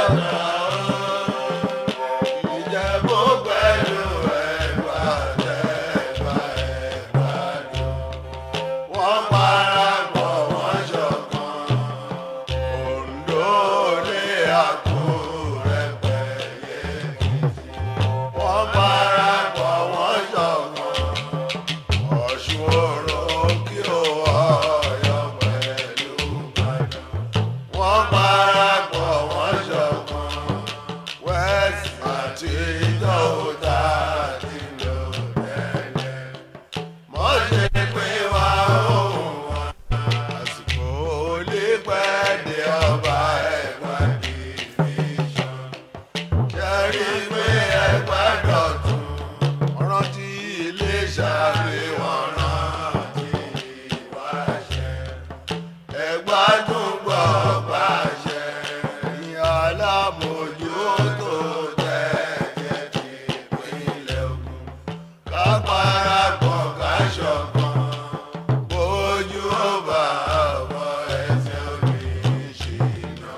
Ìjẹ̀bú pẹ̀lú Ẹ̀gbá tẹ̀gbá Ẹ̀gbá dùn. Wọ́n parapọ̀ wọ́n ṣọ̀kan. Oǹdó ní Àkúrẹ́ pẹ̀lú Èkìtì. Wọ́n parapọ̀ wọ́n ṣọ̀kan. Ọ̀ṣun òrò kí ó Ọ̀yọ́ pẹ̀lú Ìbàdàn. Wọ́n parapọ̀ wọ́n ṣọ̀kan. West àti Ìjọ́ta ti lò tẹ́lẹ̀. Mọ̀ ṣe pé wá òun wá. Àsìkò olè pẹ́ dé ọba ẹ̀gbá division. Ṣẹ́rí pé ẹ̀gbá dọ̀tun. Wọ́n rántí ilé ṣàbí wọn rántí ìwáṣẹ. Ẹ̀gbá tún gbọ́ pàṣẹ. Ìyá alámòjútó tẹ̀jẹ̀ ti ìpínlẹ̀ Ògùn. Ká parapọ̀ ká ṣọ̀kan. Bójú ó bá ọmọ ẹsẹ̀ omi ṣìnà.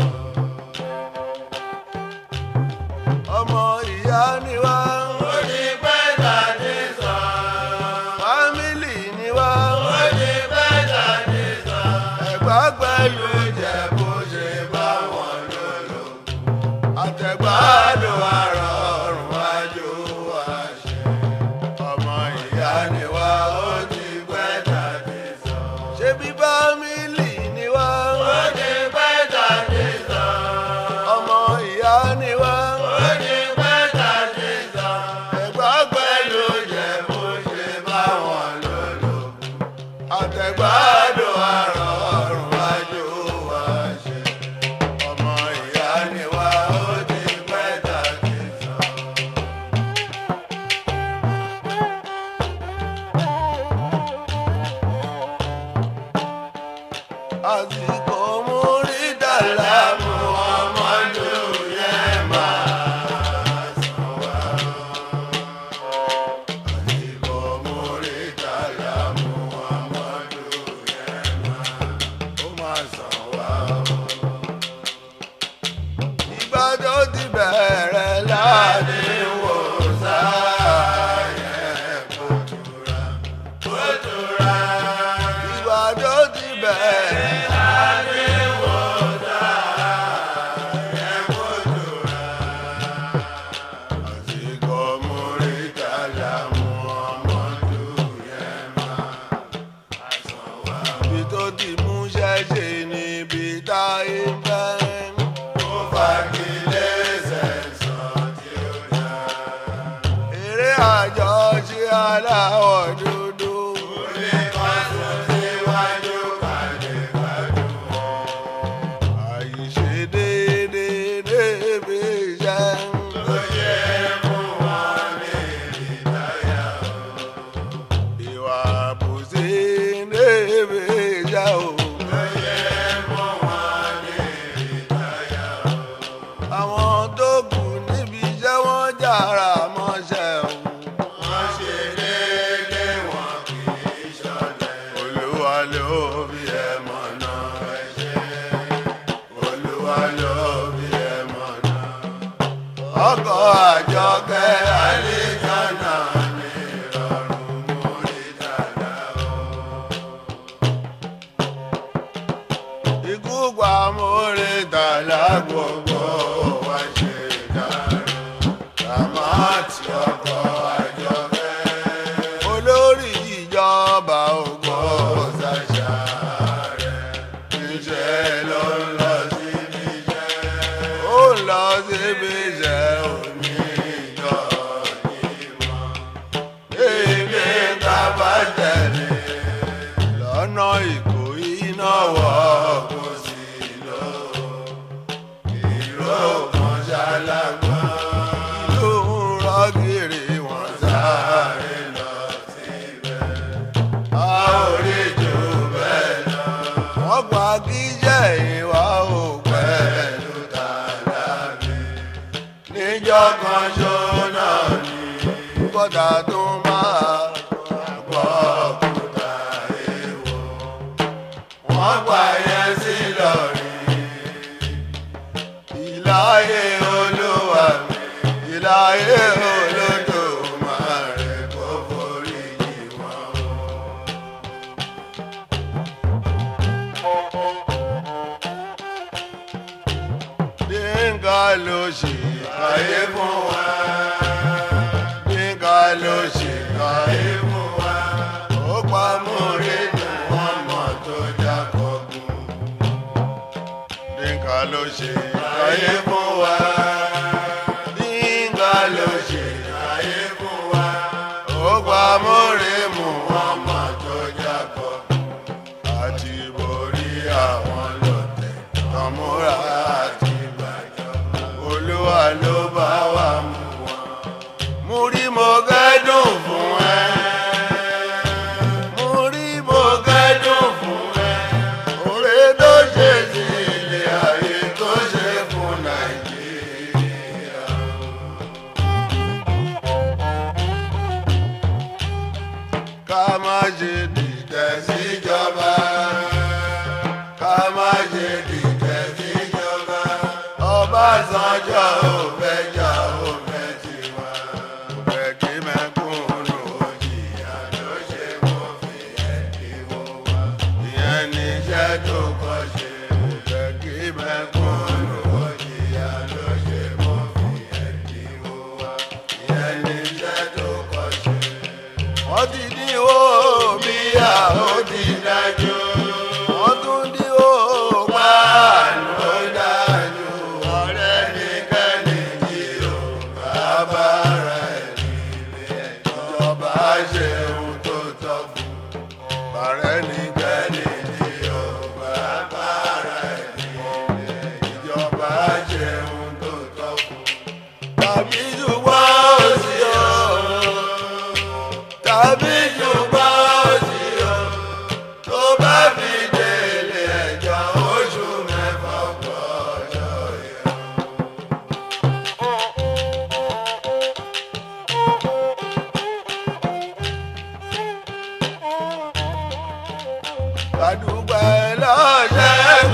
Ọmọ ìyá ni wá. Ó ní pẹ́ tàdé sàn. Fámìlì ni wá. Ó ní pẹ́ tàdé sàn. Ẹ̀gbá pẹ̀lú Ìjẹ̀bú ṣe bá wọn lòlò. Àtẹ̀gbádùn àrọ̀ ọ̀run wájú àṣẹ. Ọmọ ìyá ni wá. Ó ní pẹ́ tàdé sàn. Ṣé bí fámìlì ni wá? Ó ní pẹ́ tàdé sàn. Ọmọ ìyá ni wá. Ó ní pẹ́ tàdé sàn. Ẹ̀gbá pẹ̀lú Ìjẹ̀bú ṣe bá wọn lòlò. Àtẹ̀gbádùn àrọ̀ ọ̀run wájú wá ṣe. Ọmọ ìyá ni wá. Ó ní pẹ́ tàdé sàn. àsìkò múrí dàlá mú ọmọdé yẹn máa sàn wá. àsìkò múrí dàlá mú ọmọdé yẹn máa ó máa sàn wá. ìgbà tó ti bẹ̀rẹ̀ láti wò sáyẹn kò tura kò tura. ìgbà tó ti bẹ̀rẹ̀. Àsìkò Múrítàlá Muhammadu yẹn máa sàn wá. Ibi tó ti mú ṣẹ́ṣe níbi táyé fẹ́. Ó fagilé sẹ̀sán tí ó dá. Eré àjọṣe aláwọ̀ dúdú. Olè kan sùn síwájú kàdé gbádùn. Àìṣe déédéé débi iṣẹ́. Ó yẹ fún wọn ní ìdáyà o. Ìwà àbòsí débi iṣẹ́ o. Ó yẹ fún wọn ní ìdáyà o. Àwọn tó kù níbi iṣẹ́ wọn jára mọ́ṣẹ́ o. Wọ́n ṣe déédéé wọn kì í ṣọ̀lẹ. Olúwa ló bí ẹ mọ̀nà ẹ ṣe. Olúwa ló bí ẹ mọ̀nà. Ọkọ̀ àjọkẹ́ àlejànà ní ìrọ̀rùn mórí dàda o. Ikú pa mórí dàda gbogbo wa ṣe dàrú. Ràmátì ọkọ̀ àjọkẹ́. Olórí ìjọba ògbó ṣàṣà rẹ̀. Iṣẹ́ ló ń lọ síbi iṣẹ́. Ó ń lọ síbi iṣẹ́ òní ìjọ ìmọ̀. Èmi ká bá tẹ̀lé lọ́nà ìkó iná wọ̀ kó sí lọ. Ìró kan ṣálágbá. Ìlú ń rọ́gìrì wọ́n sáré lọ síbẹ̀. A ò rí jù bẹ́ẹ̀ lọ. Wọ́n pa kíjẹ́ ìwà ò pẹ̀lú tàlàbí. Níjọ́ kan ṣó náà ni kọ́dà tó máa gbọ́ òkúta èèwọ̀. Wọ́n pa yẹn sí lọ́rí. Ìláyé láyé Olódùmarè kó forí jì wọ́n o. Yínká ló ṣe káyé fún wa. Yínká ló ṣe káyé fún wa. Ó pa múre dùn wọ́n mọ̀ tó jákọ̀ọ́gùn. Yínká ló ṣe káyé fún wa. Yínká ló ṣe káyé fún wa. Ó pa múre mú wọ́n mọ̀ tó jákọ̀ọ́gùn. Àti borí àwọn lọ́tẹ̀ tọmúra àti ìbàjọ́. Olúwa ló bá wa mú wọn. Mo rí mo gẹ́dùn fún ẹ. Mo rí mo gẹ́dùn fún ẹ. Oore tó ṣe sí ilé ayé tó ṣe fún Nàìjíríà. Ká má ṣe dìtẹ̀ síjọba. Ká má ṣe dìtẹ̀ síjọba. Ọbásanjọ́ ò fẹ́ jà ò fẹ́ tiwa. Kò fẹ́ kí mẹ́kúnnù ó jìyà ló ṣe mú fi ẹ̀dínwó wá. Ìyẹn ní iṣẹ́ tó kọ́ ṣe. Kò fẹ́ kí mẹ́kúnnù ó jìyà ló ṣe mú fi ẹ̀dínwó wá. Ìyẹn ní iṣẹ́ tó kọ́ ṣe wọ́n ti dín omi à ó ti dájú. wọ́n tún dín ó páànù ó dájú. ọ̀rẹ́ nìkẹ́ni tí ò bá bára ẹ̀ nílé ẹjọ́. ìjọba ṣe ohun tó tọ́ fún. ọ̀rẹ́ nìkẹ́ni tí ò bá bára ẹ̀ nílé ẹjọ́. ìjọba ṣe ohun tó tọ́ fún. tàbí ṣùgbọ́n ó sì yọ tàbí ṣùgbọ́n òsì o tó bá fi délé ẹjọ́ oṣù mẹ́fà gbọ́dọ̀ yẹ. kàdúgbẹ́ lọ́sẹ̀kùn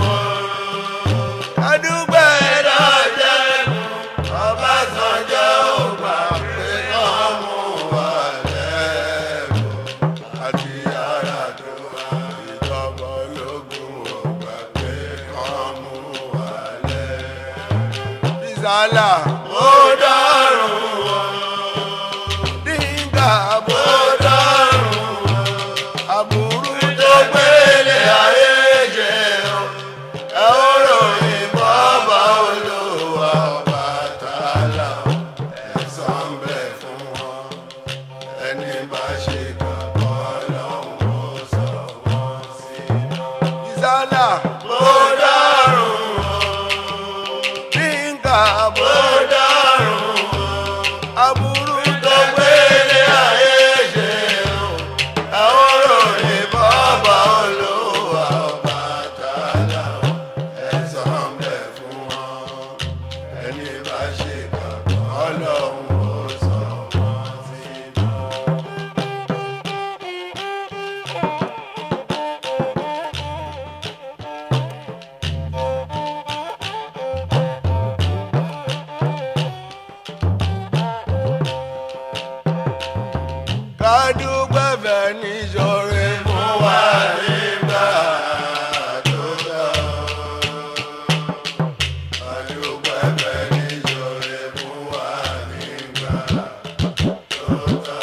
kàdúgbẹ́ lọ́sẹ̀kùn Ọbásanjọ́ ò gbà pé kán mú wa lẹ́rù àti ara tó wà ìjọba ológun ò gbà pé kán mú wa lẹ́rù. Bísálà ó dọ́rùn o, Díngà bó dọ́rùn o, àbúrú tó gbélé ayé jẹ o, ẹ ó ròyìn bọ́bá olówó Ọbàtálá o, ẹ̀san ń bẹ fún wọn ẹni bá ṣe kàkọ́ lọ́hùn ó sọ wọ́n sínú. ìsálà bó dárùn o nígbà bó dárùn o aburú tó gbélé ayé ṣe o ẹ ó ròyìn bọ́ọ̀bà olówó Ọbàtálá o ẹ̀san ń bẹ fún wọn ẹni bá ṣe kàkọ́ lọ́hùn ó sọ wọ́n sínú. kádúgbẹ́fẹ́ níṣọ́rẹ́ fún wa nígbà tó lọ. kádúgbẹ́fẹ́ níṣọ́rẹ́ fún wa nígbà tó lọ.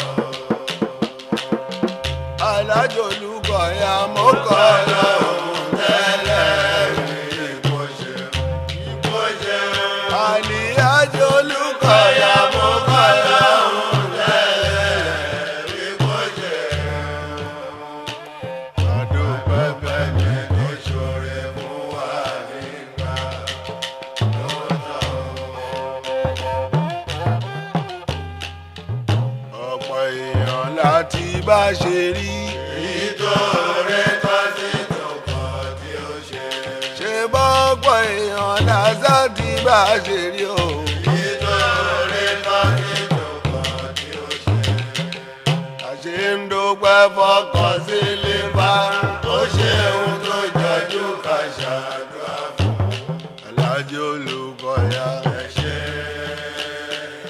alájọlùkọ̀ ya mọ́kọ́ lọ́hùn tẹ́lẹ̀ rí kó ṣe kó ṣe. àlìyájọlùkọ̀ ya mọ́kọ́ lọ́hùn tẹ́lẹ̀ rí kó ṣe. Adúpẹ́pẹ́ ní ìṣòro fún wa nígbà tó tọ́. ọ̀pọ̀ èèyàn láti bá ṣe rí. èyí tó rẹ tọ́ sí tòkọ̀ tí ó ṣe. ṣé bọ́pọ̀ èèyàn lásà ti bá ṣe rí o. èyí tó rẹ tọ́ sí tòkọ̀ tí ó ṣe. àṣé ń dúpẹ́ fọkàn sílé bá ó ṣe ohun tó jọjú ká ṣàdúrà fún. alájọ olùkọ́ ya ẹ ṣe.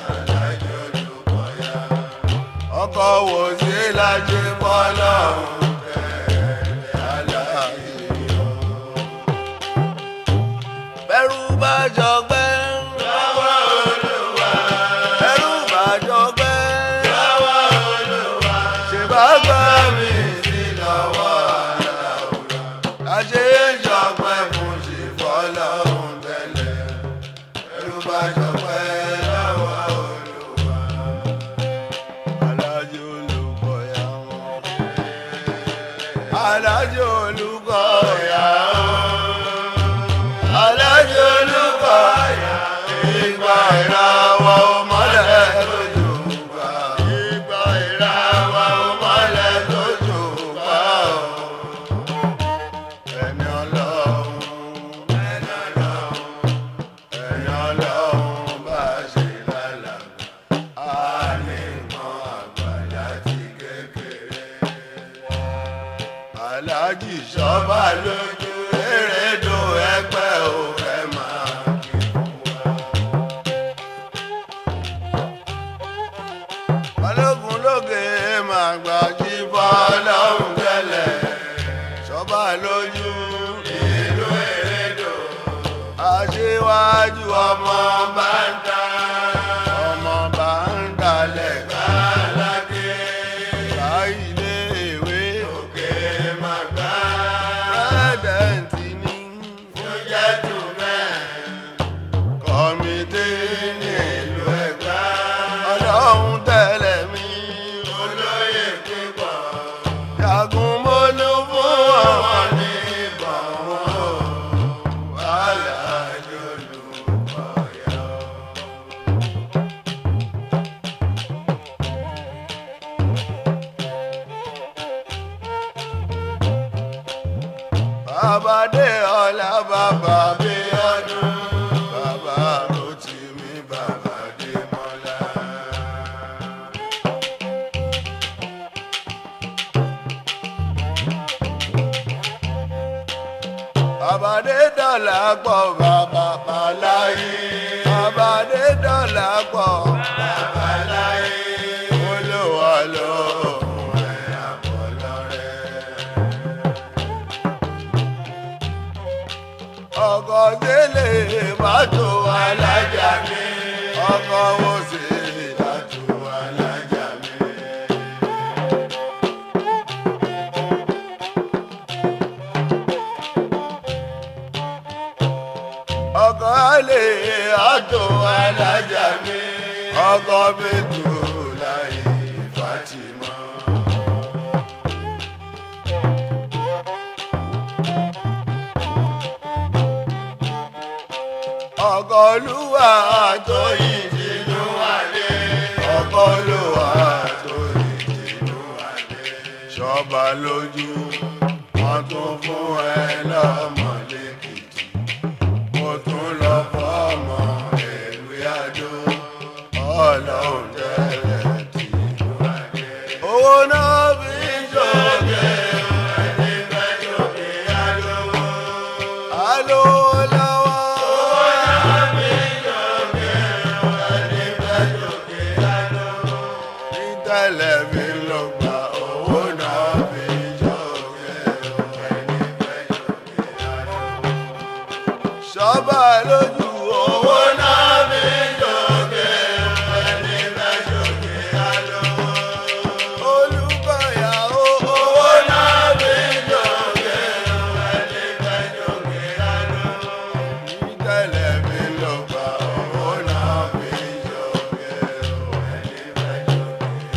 bá ṣọpẹ́ lọ́wọ́ Olúwa. Alájọ Olúkọ̀yà wọn. Alájọ Olúkọ̀yà wọn. Alájọ Olúkọ̀yà ìgbà ìràwọ̀ mọ́lẹ̀ lójú gbà. Ìgbà ìràwọ̀ mọ́lẹ̀ lójú gbà. Ẹni Ọlọ́run, ẹni Ọlọ́run, ẹni Ọlọ́run bá ṣe lálàá a lè mọ àgbà láti kékeré. aláàjì sọ́ba lójú erédò ẹgbẹ́ ò fẹ́ máa kí fún wa. balógun lóge máa gbà jí fọlọ́hún tẹ́lẹ̀ sọ́ba lójú ìlú erédò aṣíwájú ọmọ bá ń ta ọmọ bá ń dalẹ̀ gbàládé ká ilé ìwé òkè máa gbá pírẹ́dẹ̀ǹtì ní fúnjẹ́ tù mẹ́ kọ́mítì ní ìlú ẹ̀gbá ọlọ́run tẹ̀lé mi olóyè pípọ̀ jagun mọ́lú fún ọmọ ní ìbọn wọn alájọ Olúkọ̀yà. Bàbá dé ọ̀la bàbá bí ọdún. Bàbá Rótìmí bàbá dé mọ́lá. Bàbá dé dọ̀là pọ̀ bàbá pàláyé. Bàbá dé dọ̀là pọ̀ bàbá láyé. Olúwa ló fún ẹ àbọ̀lọ́rẹ́. ọkọ̀ délé bàtò alájà mi ọkọ̀ wo sì bàtò alájà mi. ọkọ̀ alẹ́ àtò alájà mi ọkọ̀ bẹ́tù láyé Fatima. ọkọ̀ olúwa tó yìí tinú adé ọkọ̀ olúwa tó yìí tinú adé ṣọba lójú wọn tún fún ẹ lọ́mọ lẹ́kìtì mo tún lọ fọ́mọ ẹ̀lú àjò ọlọ́run tẹ́lẹ̀ tinú adé. owó náà fi ń ṣòkè ẹni fẹ́ ṣòkè alówó alówó lọ́wọ́. tẹ́lẹ̀ mi ló gba owó náà fi jókè ẹni fẹ́ jókè àná. Ṣọ́bà lójú owó náà fi jókè ẹni fẹ́ jókè àná. Olúkọ̀yà owó náà fi jókè ẹni fẹ́ jókè àná. Tẹ́lẹ̀ mi ló gba owó náà fi jókè ẹni fẹ́ jókè àná.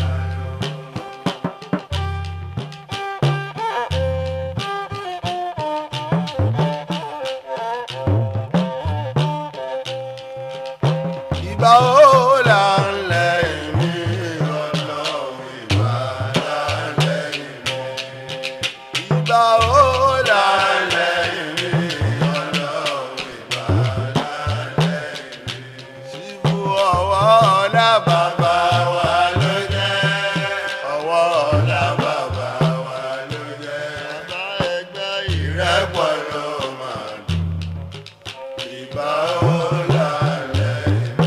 ìbà ó là ń lẹ́yìn mi ọlọ́run ìbà là ń lẹ́yìn mi. ìbà ó là ń lẹ́yìn mi ọlọ́run ìbà là ń lẹ́yìn mi. síbú ọwọ́ ọ̀la bàbá wa ló jẹ́. ọwọ́ ọ̀la bàbá wa ló jẹ́. bàbá ẹgbẹ́ ìrẹ́pọ̀ ló máa dùn. ìbà ó là ń lẹ́yìn mi.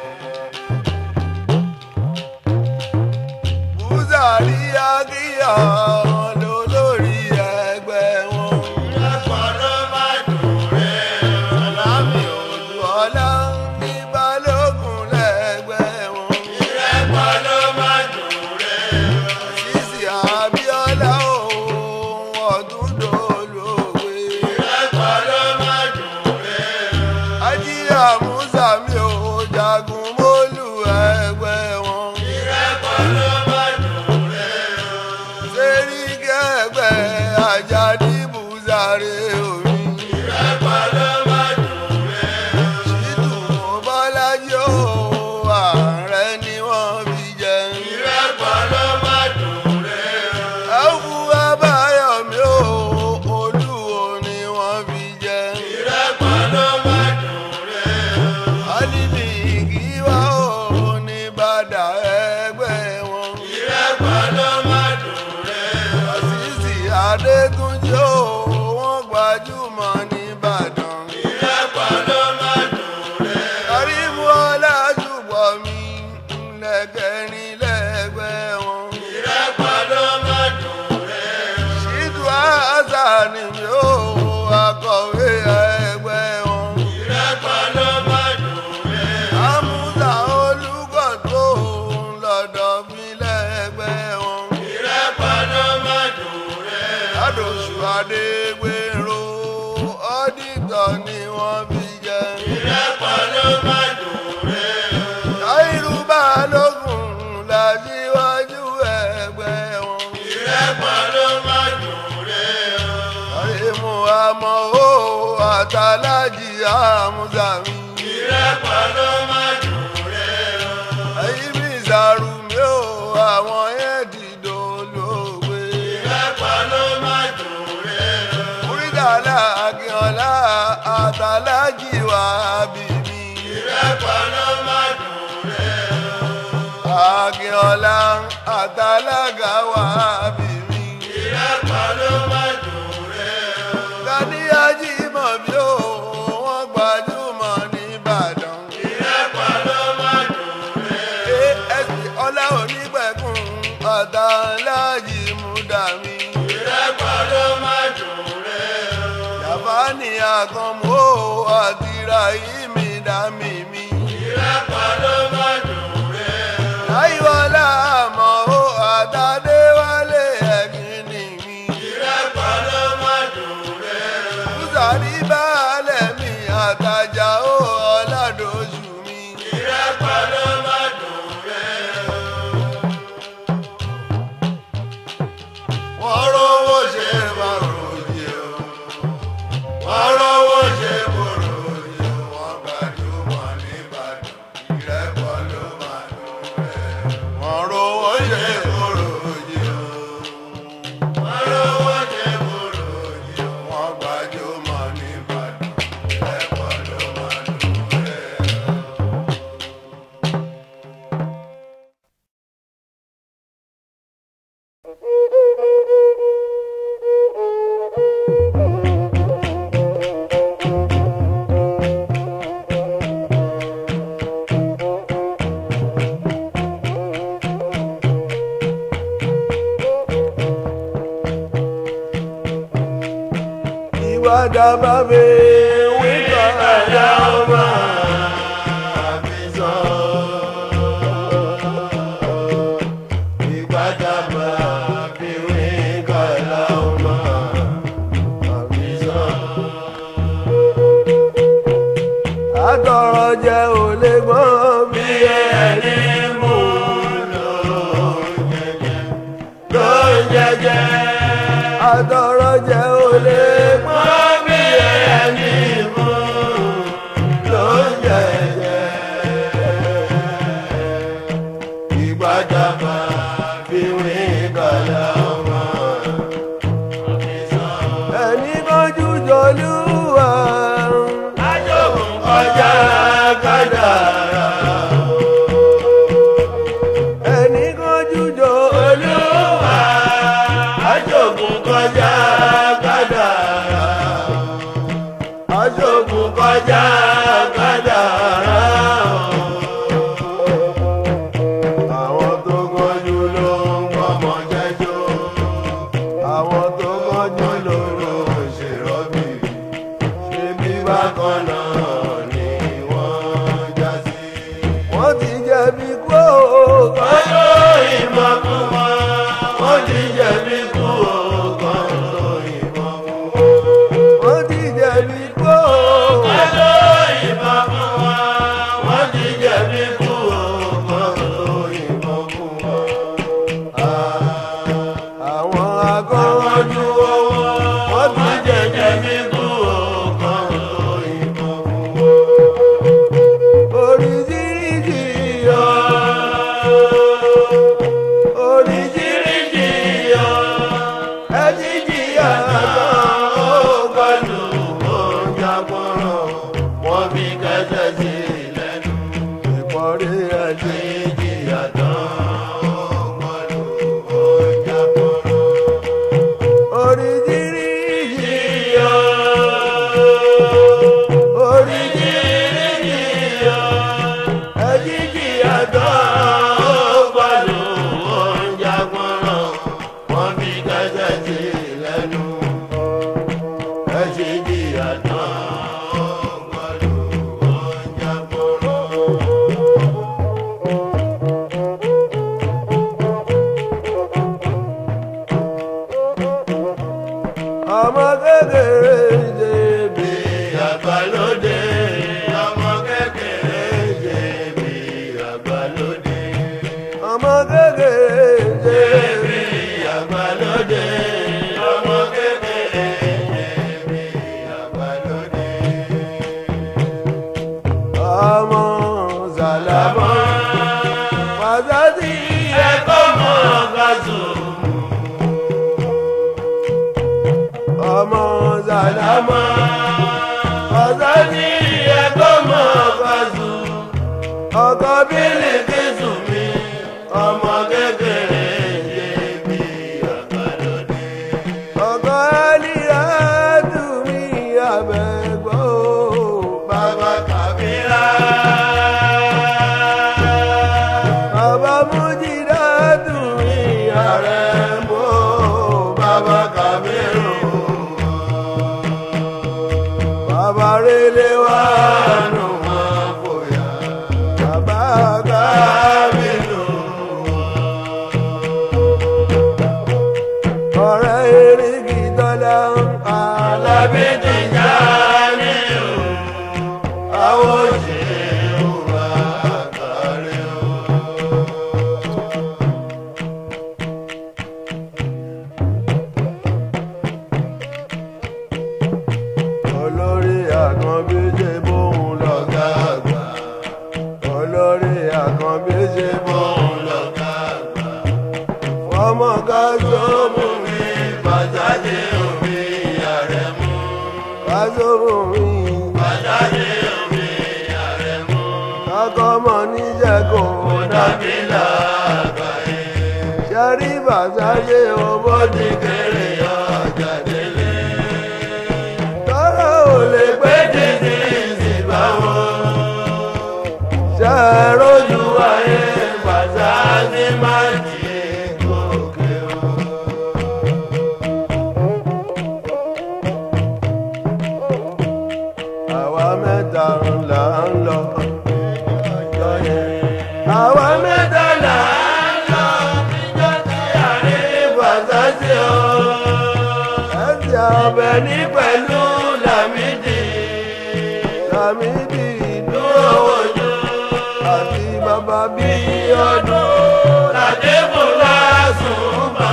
Búzàrí Akíyà lólórí ẹgbẹ́ wọn. Ìrẹ́pọ̀ ló máa dùn rẹ̀. Ọlámi òdu ọlá ní balógun lẹ́gbẹ́ wọn. Ìrẹ́pọ̀ ló máa dùn rẹ̀. Sísì Abíọ́lá òun ọdún dolóògbé. Ìrẹ́pọ̀ ló máa dùn rẹ̀. Ajíyà Musa mi ò alájì àmúzà mi. ìrẹ́pọ̀ ló má dùn rẹ̀ o. ẹ̀yin mi ìsàrù mi ò àwọn yẹn dìdò lóògbé. ìrẹ́pọ̀ ló má dùn rẹ̀ o. múrídàlá akínọlá àtàlájì wà bí mi. ìrẹ́pọ̀ ló má dùn rẹ̀ o. akínọlá àtàlágà wà bí mi. ìrẹ́pọ̀ ló má dùn rẹ̀ o. Gàdíyàjì mọ̀ bí ó wọ́n gbajúmọ̀ nìbàdàn. ìrẹ́pọ̀ ló má dùn rẹ̀ o. ASP ọlá onígbẹ̀kùn àtàlájì múdàmí. ìrẹ́pọ̀ ló má dùn rẹ̀ o. Yàfánì àkànmú àti Ràhímì dàmí mi. ìrẹ́pọ̀ ló má dùn rẹ̀ o. Láyíwọlá àmọ́ ó àtàdéwálé ẹ̀gbìn ni mi. ìrẹ́pọ̀ ló má dùn rẹ̀ o. Bùsàrí báàlẹ̀ mi àtàjà ó ọ̀làdọ̀ṣù mi. ìrẹ́pọ̀ ló má dùn rẹ̀ o. Wọ́n rówó ṣe bàròyè o. wọ́n rówó ṣe kúrò. Wọ́n gbajúmọ̀ nìbàdàn. Ìrẹ́pọ̀ ló máa dùn rẹ̀. Wọ́n rówó ṣe bàròyè o. wọ́n rówó ṣe kúrò. Wọ́n gbajúmọ̀ nìbàdàn. Ìrẹ́pọ̀ ló máa dùn rẹ̀. Ìwà dábàá mi wíkọ̀ ẹ̀dá ọmọ àbí sọ. Ìwà dábàá mi wíkọ̀ ẹ̀dá ọmọ àbí sọ. Àtọ̀rọ̀ jẹ́ ò lè gbọ́ bí ẹni mú lò ló ń jẹjẹ. àtọ̀rọ̀ jẹ́ ò lè gbọ́ wọ́n bí ẹni mú ló ń jẹjẹ. ìgbàdàbà fi wí kàlà ọmọ. ẹni kọjú jọlúwa. ajókòó kọjá kádàrá. ẹni kọjú jọlúwa. olúwa ajókòó kọjá kádàrá. ajókòó kọjá kádàrá. àwọn tó kọjú ló ń ọmọ jẹjọ. àwọn tó kọjú ló ń lóró ṣèrọ́bì. ṣe bí bá bákan náà ni wọ́n já sí. wọ́n ti jẹ̀bi kó. wọ́n ló ìmọ̀ fún wọn. wọ́n ti jẹ̀bi kú ọkàn ló ìmọ̀ fún wọn. wọ́n ti jẹ̀bi kó. wọ́n ló ìmọ̀ fún wọn. wọ́n ti jẹ̀bi kú ọkàn ló ìmọ̀ fún wọn. àwọn akọ́wọ́jú owó wọ́n ti wọ́n ti jẹ̀bi kú ọkàn ló ìmọ̀ fún wọn. oríṣiríṣi yọ. oríṣiríṣi yọ. ẹ ti jìyà lọ́wọ́ ó pẹ̀lú oúnjẹ pọ̀rọ̀ wọ́n fi kẹsẹ̀ sí lẹ́nu. ìpọ́nrí ẹ̀ ti. ìjìyà tán pẹ̀lú oúnjẹ pọ̀rọ̀. oríṣiríṣi Yíyọ oríṣiríṣi yíyọ ẹ ti jìyà tán pẹ̀lú oúnjẹ pọ̀rọ̀ wọ́n fi kẹsẹ̀ sí lẹ́nu. ìjìyà tán pẹ̀lú oúnjẹ pọ̀rọ̀. ọkọ bílí Bílíkísù mi, ọmọ kékeré yé bí àgbàlódé. ọkọ ẹlíyà tù mí abẹ́gbọ́ Bàbá Kàbírà. bàbá mújìdá tù mí Ààrẹ mọ́ bàbá Kàbírù. bàbá rẹlẹ wá Àánú wọn fòyà. bàbá ká Kàbírù. ọ̀rẹ́ erigi tọ́lá Alábí ti já ní o. Àwọn òṣèré wà kárí o. olórí àkànbíjẹ bóun lọ́gá àgbà. olórí àkànbíjẹ bóun Òun lọ̀gá àgbà. ọmọ kájọ mú mi bàjáde omi ààrẹ mú. kájọ mú mi bàjáde omi ààrẹ mú. kákọ́mọ níjẹ̀kọ̀ dàbí làgbàyé. ṣẹ́rí bàtáyé ọmọ ti kéré ọjà délé. tọ́rọ ò lè pé pé títí ìsìnbá wọn. ṣe é rójú ayé bàtà ní máa jí gòkè o. àwa mẹ́ta là ń lọ àwa mẹ́ta là ń lọ níjọ́ tí àrí bàtà sí o. ẹ̀sìn ọbẹ̀ ní pẹ̀lú Lámídì Lámídì dúró wojú. àti bàbá bí ọdún Làdébù lásùn bá.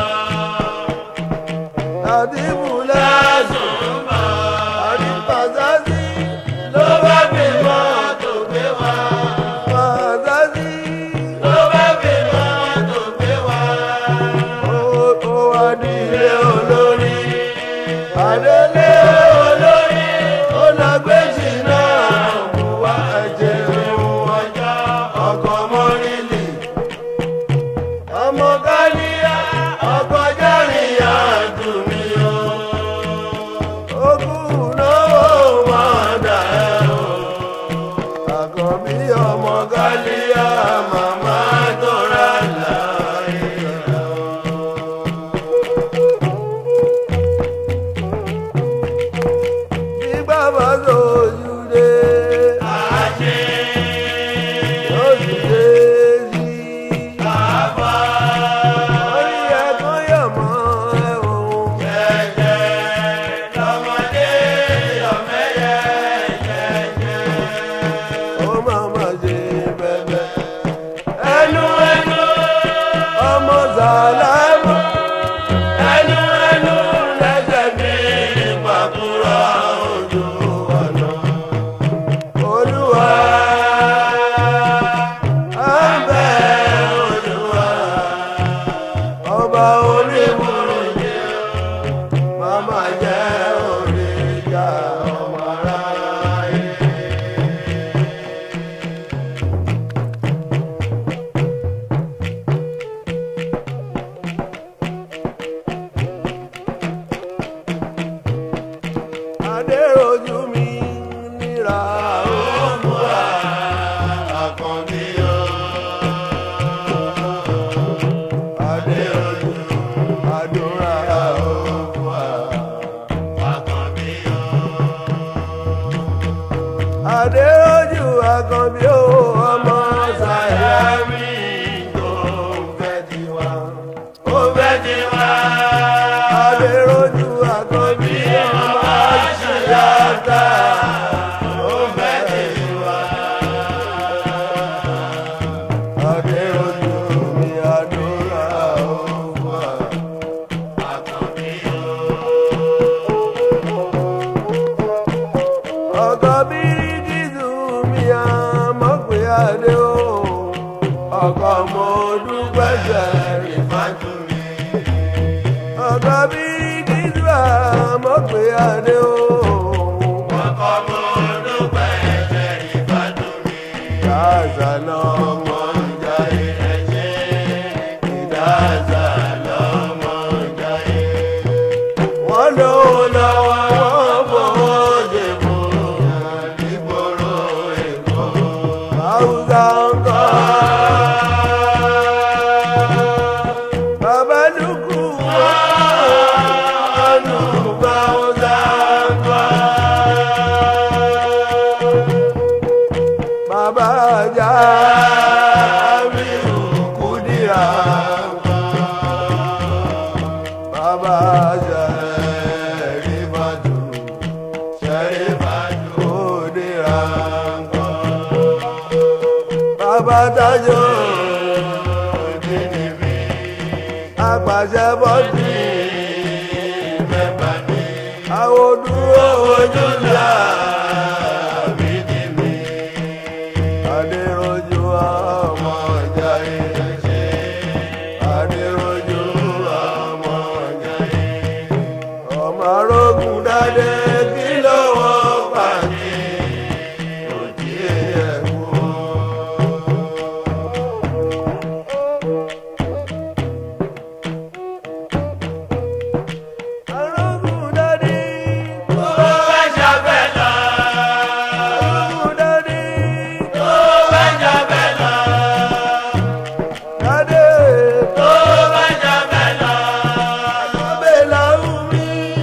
àti bùlẹ̀ Lásùn bá. àti pàṣásí Ló bá bímọ tó gbé wá. pàṣásí Ló bá bímọ tó gbé wá. ó ó wá di ilé Ilé olórí. adélé Olórí. ó lọ gbé jìnnà Wá ẹ̀jẹ̀ ìhun ọjọ́ ọkọ̀ mọ́rìlì. ọmọ káníyà Ọkọ̀ jẹ́rìí àdùn mi o. ogún náwó Wọ́n dà ẹ́ o. àkànbí ọmọ káníyà màmá tó ra láàyè rẹ̀ o. bí bàbá sojú dé Àṣé oṣù dé sí bàbá orí ẹ̀kọ́ yọ̀ mọ́ ẹ̀wọ̀n jẹ́jẹ́ lọ́mọdé yọ̀mẹ́yẹ jẹ́jẹ́. ó máa ma ṣe bẹ́ẹ̀ Ẹnu ẹnu ọmọ sàlámù ẹnu ẹnu lẹ́sẹ̀ mi pàkúrọ̀ ojú ọ̀nà. olúwa à ń bẹ̀ Olúwa ọba onímùrù jẹ́ màmá jẹ́ orí ìjà ọmọ aráyé. adéròjú mi níra ó àkànbí o. adéròjú àdúrà ó Àkànbí o. adéròjú àkànbí ó ọmọ sàyà Ẹ̀mí tó fẹ́ tiwa. Ó fẹ́ tiwa. adéròjú àkànbí Bí ọmọ àṣeyàtà. Ó fẹ́ tiwa. adéròjú mi àdúrà ó Àkànbí o. ọkọ bíríkìtù mi àmọ́ pé adé o ọkọ mo dúpẹ́ sẹ́rì Ìfájú mi. ọkọ bíríkìtù àmọ́ pé adé o Ọkọ mo dúpẹ́ ẹ̀jẹ̀ ìfájú mi. ìdáàzà lọ́mọ ń jayé ìdáàzà lọ́mọ ń jayé. wọ́n lówó lọ́wọ́ wọ́n fowó ṣe fún nígboro èkó. Haúsá ń kọ́. Bàbá Lukú wọ́n nù bá Haúsá ń kọ́. Bàbá ajá mi ò Kúdírà ń kọ́. Bàbá Ṣẹ̀rífàtù Ṣẹ̀rífàtù Kúdírà ń kọ́. Bàbá Tájọ́ Òdìdìbí Apàṣẹ bọ́dì mẹ́fà ní. Àwọn dúró ojú là bídìbí. Adéròjú ọmọ ọjà ìrẹsẹ̀. Adéròjú ọmọ ọjà ìrẹsẹ̀. Ọmọ arógùn dáadé kí lówó pàdé. Òjì ẹ̀kú. Arógùn dáadé. Arógùn dáadé. Dáadé. Abẹ́là omi.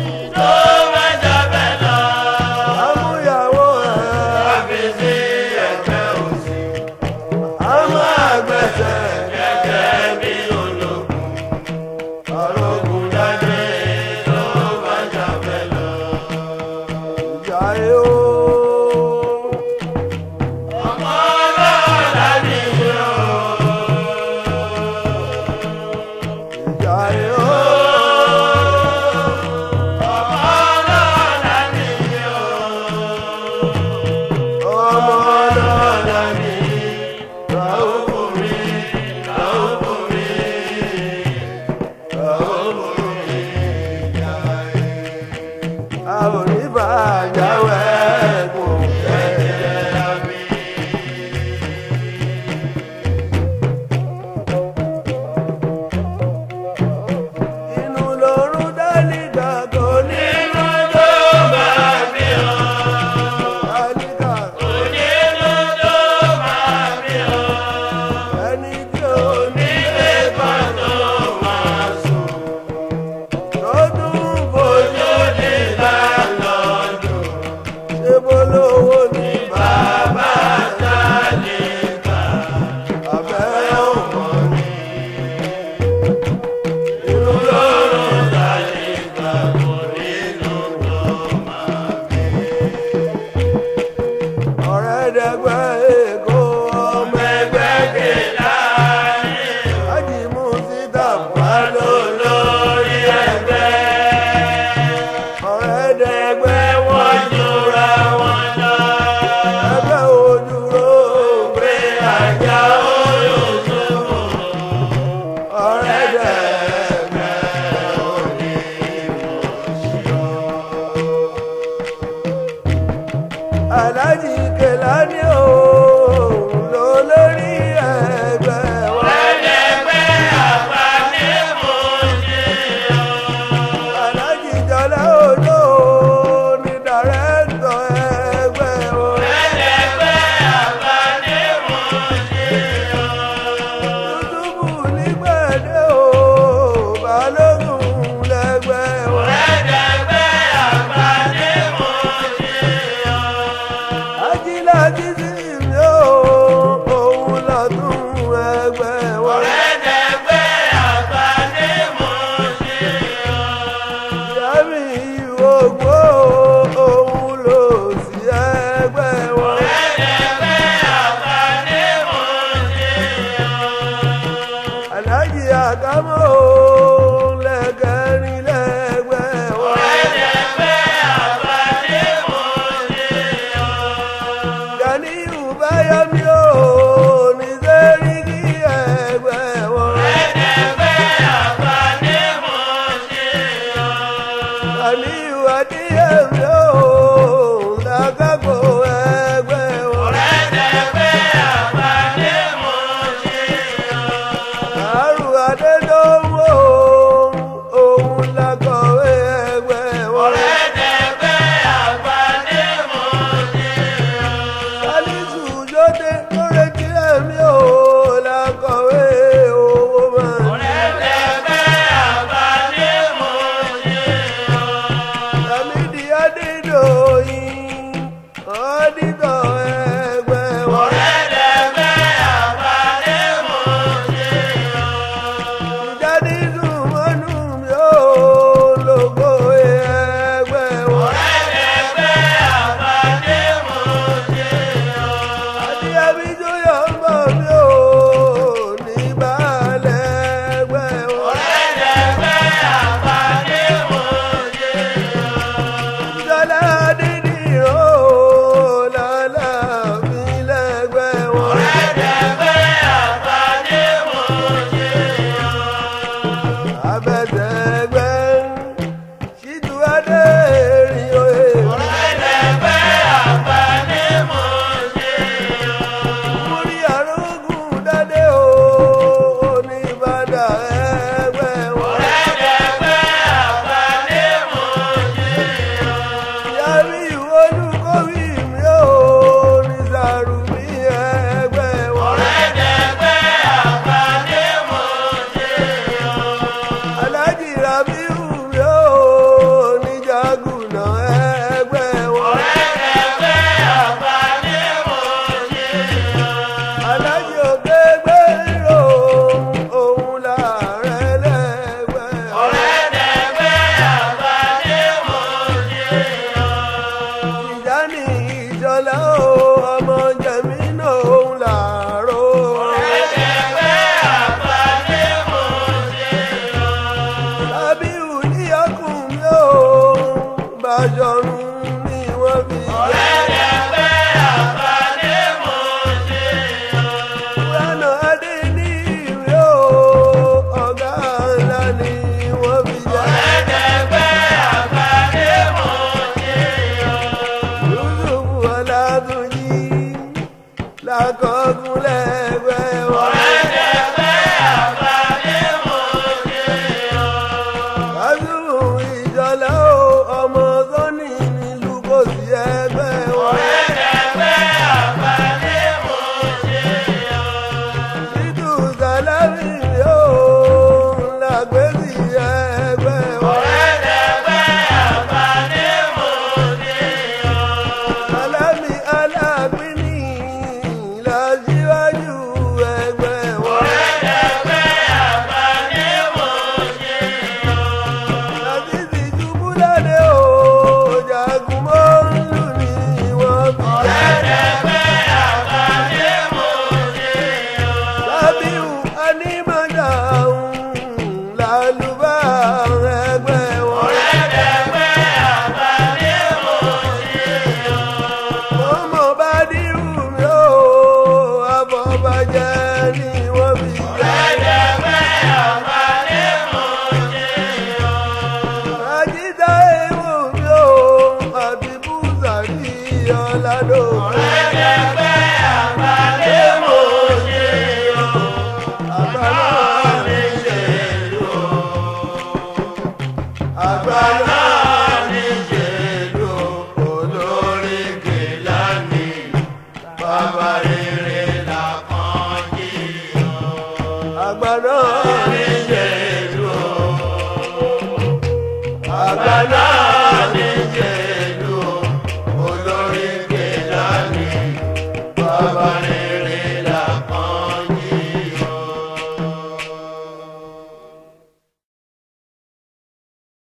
Amúyàwó ẹ̀. Àmọ́ àgbẹ̀sẹ̀. Arógùn dáadé. Ìyá ẹ̀ o. Ìyá ẹ̀ o. Ọmọ ọlọ́lá ni Ràhùbù mi, Ràhùbù mi, Ràhùbù mi, ìyá ẹ̀. A ò ní bàjáwé kò fẹ́ mi. Inú lorún dálíkà kò ní lọ́jọ́ bá mi hàn. Dálíkà ẹni tí ò ní lè bá tó máa sùn. Lọ́dún fojú ní lálọ́dún. Ṣé bolówó ni bàbá dálíkà? Àbẹ́ ọmọ ni. Inú lorún dálíkà kò nínú tó máa bí. Ọ̀rẹ́ dẹgbẹ́ Èkó ọmọ ẹgbẹ́ kẹlá. Ájìmú síta wà lólórí ẹgbẹ́. Ọ̀rẹ́ dẹgbẹ́ wọ́n jura wọn lọ. Ẹgbẹ́ ojúró pé àjà olùsùnmù. Ọ̀rẹ́ dẹgbẹ́ onímọ̀ọ́sí. Aláàjì Kèlání o. dé tó retí ẹ̀mí o làkọ̀wé owó máa ń Lámídì Adédọ̀yìn ọ́dítọ̀ ẹgbẹ́ wọn. Ìjáde Zùmọ́nù mi ò lógo ẹgbẹ́ wọn. Àti Abijó Yọ̀ǹbọ̀ mi ò ní balẹ̀ ẹgbẹ́ wọn. Ìjọlá Adédìrò lọ́lá mi lẹ́gbẹ́ wọn. Abẹ́sẹ̀gbẹ́ ṣíjú adé rìn òye. Múrí àrógùn dádé o, oníbàdà ẹgbẹ́ wọn. Yàrá olùkọ́wé mi ò ní sàrùmí ẹgbẹ́ wọn. Alájì Rabiu mi ò ní jagùnà ẹgbẹ́ wọn. Alájì ògbégbé rò òun làárẹ̀ lẹ́gbẹ́ wọn. Ìjáni ìjọlá o, ọmọ jẹ̀mí náà òun làárọ̀. Rabiu ní ọkùnrin o, Bàjọ̀run ni wọ́n fi jẹ́. Kúránà Adé ní ìwé o, ọ̀gá ńlá ni wọ́n fi jẹ́. Yusuf Ọlátúnjí lákọ̀ọ́gùn lẹ́gbẹ́ wọn. Kásùmù ìjọlá o, ọmọ Sọ́ni nílùú kò sí ẹgbẹ́ wọn. Títù Sàlámì o, làgbèsì ẹgbẹ́ wọn. Sàlámì alágbèní lọ́síwájú ẹgbẹ́ wọn. Lásìsì Jùbúládé o, jagun mọ́lù ni wọ́n fi jẹ́. Sábíù Anímọ̀dáhùn lálùbá ẹgbẹ́ wọn. Ọmọ bá dírù mi ó, àfọ̀bàjẹ́ ni